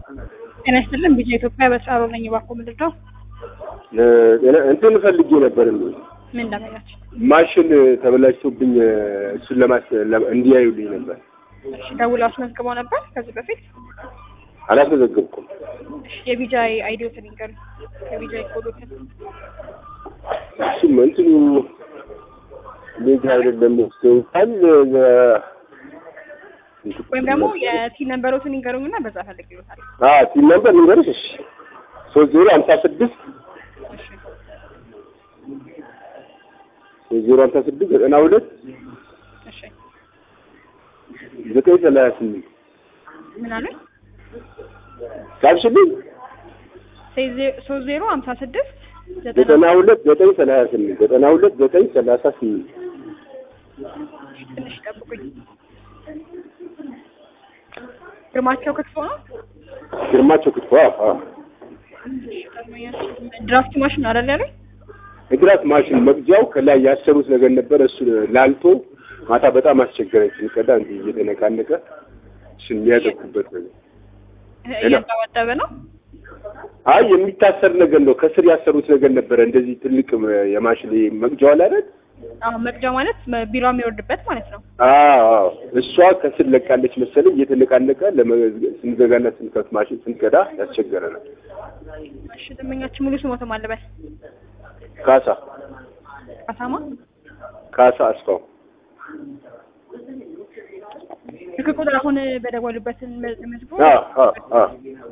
ጤና ይስጥልን ቢጫ ኢትዮጵያ በሳሮ ነኝ። እባክዎ ምንድን ነው? እንትን ፈልጌ ነበር ምን እንዳመኛቸው? ማሽን ተበላሽቶብኝ እሱን ለማስ ለ- እንዲያዩልኝ ነበር። እሺ ደውለው አስመዝግበው ነበር ከዚህ በፊት? አላስመዘገብኩም። እሺ የቢጃ አይዲዎትን ይንገሩ። የቢጃ ኮዶትን እሱም እንትኑ ሜጃ አይደለም ወስደውታል። ወይም ደግሞ የቲን ነንበሮትን ይንገሩኝና በዛ ፈልግ ይሉታል። ቲም ነበር ንገርሽ። እሺ ሶስት ዜሮ ሀምሳ ስድስት እሺ ሶስት ዜሮ ሀምሳ ስድስት ዘጠና ሁለት እሺ ዘጠኝ ሰላሳ ስምንት ምን አሉኝ? ሳብሽልኝ ሶስት ዜሮ ሀምሳ ስድስት ዘጠና ዘጠና ሁለት ዘጠኝ ሰላሳ ስምንት ዘጠና ሁለት ዘጠኝ ሰላሳ ስምንት ትንሽ ጠብቁኝ። ግርማቸው ክትፎ ነው። ግርማቸው ክትፎ አዎ። ድራፍት ማሽን አይደል ያለኝ? የግራት ማሽን መግጃው ከላይ ያሰሩት ነገር ነበር። እሱ ላልቶ ማታ በጣም አስቸገረኝ። ስንቀዳ እንዲህ እየተነቃነቀ እሱን የሚያጠቁበት ነገር እያጠበጠበ ነው። አይ የሚታሰር ነገር ነው። ከስር ያሰሩት ነገር ነበረ። እንደዚህ ትልቅ የማሽን መግጃው አለ አይደል? አሁን መቅጃ ማለት ቢሮ የሚወርድበት ማለት ነው። አዎ አዎ። እሷ ከስር ለቃለች መሰለኝ። እየተነቃነቀ ለመ- ስንዘጋና ስንከፍት ማሽን ስንቀዳ ያስቸገረናል። እሺ ደንበኛችን ሙሉ ስሞትም አለበት ካሳ አሳማ ካሳ አስፋው ስልክ ቁጥር አሁን በደወሉበትን መዝግቦ አዎ አዎ አዎ።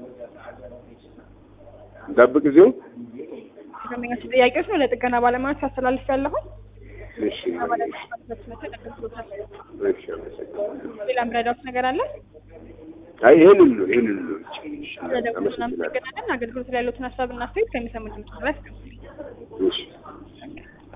ጠብቅ እዚሁ። ደንበኛችን ጥያቄዎች ነው ለጥገና ባለሙያዎች አስተላልፍ ያለሁን እሺ እሺ፣ አመሰግናለሁ። ሌላ ምረዳት ነገር አለ? አይ ይሄንን ነው ይሄንን ነው። ስለደወሉ አመሰግናለሁ። እናመሰግናለን። አገልግሎት ላይ ያሉትን ሀሳብና አስተያየት ከሚሰሙት ድምጽ ድረስ እሺ